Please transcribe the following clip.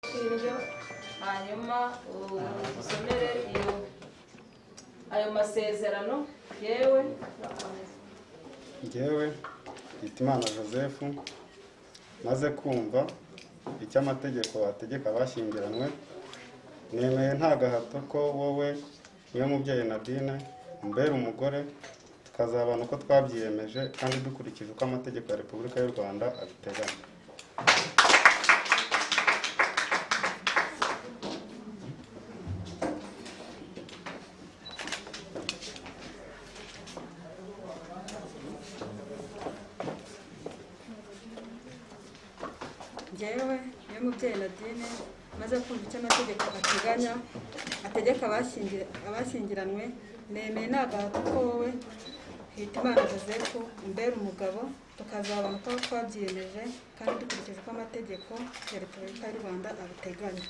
inshinge hanyuma usomere iyo ayo masezerano yewe ngewe Hitimana joseph maze kumva icyo amategeko ategeka abashyingiranywe nemeye nta gahato ko wowe niwe mubyeyi nadine umbera umugore tukazabana uko twabyiyemeje kandi dukurikije uko amategeko ya repubulika y'u rwanda abiteganya ngewe niyo mubyeyi nadine maze kumva icyo amategeko ateganya ategeka abashyingi- abashyingiranwe nemeye nagahato ko wowe hitimana joseph umbera umugabo tukazabona uko twabyiyemeje kandi dukurikije uko amategeko ya repubulika y'u rwanda abiteganya